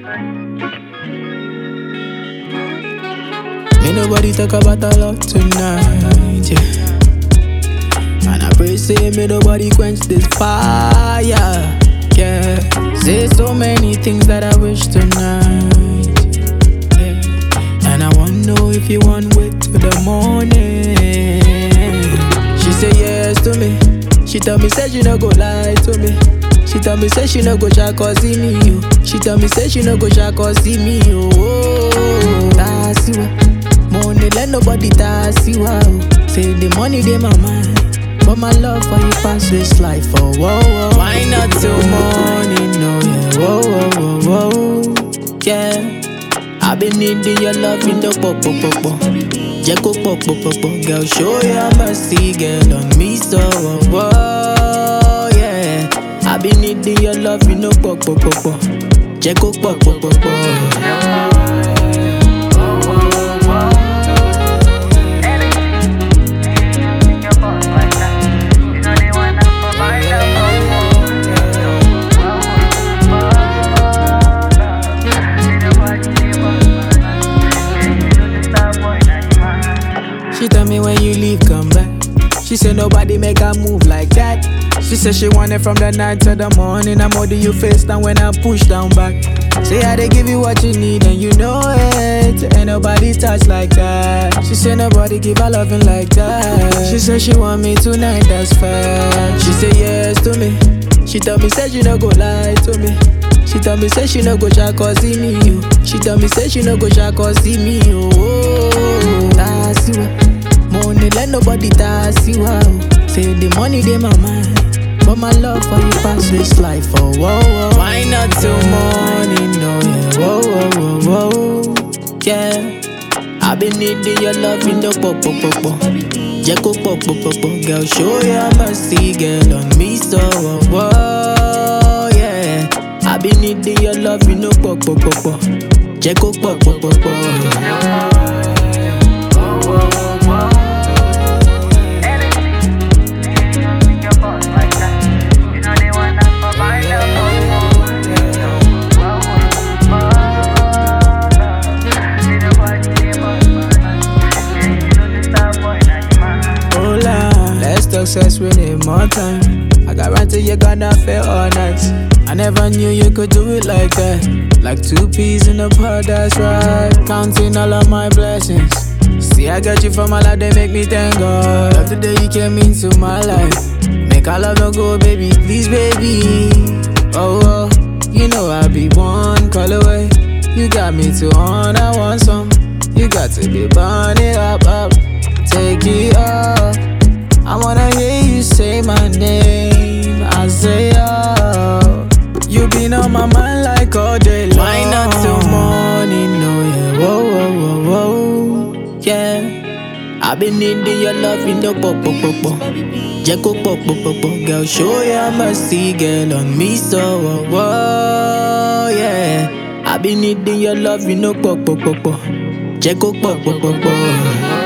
Me nobody talk about our love tonight, yeah. And I pray say me nobody quench this fire, yeah. Say so many things that I wish tonight, yeah. And I wanna know if you want wait till the morning. She say yes to me. She tell me say she no go lie to me. She tell me say she no go try cause see me yo. She tell me say she no go try cause see me yo. Oh, Tasiwa, money let nobody tasiwa. Oh. Say the money dey my mind, but my love for you pass this life. Oh, whoa, whoa. Why not till morning? No, yeah. Whoa, whoa, whoa, whoa. Yeah. I've been needing your love in the pop, pop, pop, pop. Jẹ́ kó pọ̀ pọ̀ pọ̀ pọ̀ girl show your mercy girl on me so oh, oh, yeah. I been needing your love in the pọ̀ pọ̀ pọ̀ pọ̀. Jẹ́ kó pọ̀ pọ̀ pọ̀ pọ̀. She tell me when you leave, come back. She said nobody make her move like that. She said she want it from the night to the morning. I'm holding you face down when I push down back. Say I they give you what you need and you know it. Ain't nobody touch like that. She said nobody give her loving like that. She said she want me tonight, that's fact. She said yes to me. She tell me say she no go lie to me. She tell me say she no go try cause see me you. She tell me say she no go try cause see me you. Oh, Tasiwa, money let nobody tasiwa. Oh. Say the money dey my mind, but my love for you pass this life. Oh, whoa, whoa. Why not till morning? No, yeah. Whoa, whoa, whoa, whoa. Yeah. I been needing your love in the pop, pop, pop, pop. Jẹ́ kó pọ̀ pọ̀ pọ̀ pọ̀ girl show your mercy girl on me so oh, oh, yeah. I been needing your love in the pọ̀ pọ̀ pọ̀ pọ̀. Jẹ́ kó pọ̀ pọ̀ pọ̀ pọ̀. Hola, let's talk sex we need more time. I guarantee you're gonna feel all night. I never knew you could do it like that. Like two peas in a pod, that's right. Counting all of my blessings. See, I got you from my life, they make me thank God. Love the day you came into my life. Make our love no go, baby, please, baby. Oh, oh, you know I'll be one call away. You got me to on, I want some. You got to be burning up, up. Take it up. I wanna hear you say my name. I say, oh, you been on my mind like all day long. Why not till morning? No, yeah, whoa, whoa, whoa, whoa, yeah. I been needing your love in the pop, pop, pop, pop. Jẹ́ kó pọ̀ pọ̀ pọ̀ pọ̀, girl, show your mercy, girl, on me so, oh, oh, yeah. I been needing your love in the pop, pop, pop, pop. Jẹ́ kó pọ̀ pọ̀ pọ̀ pọ̀.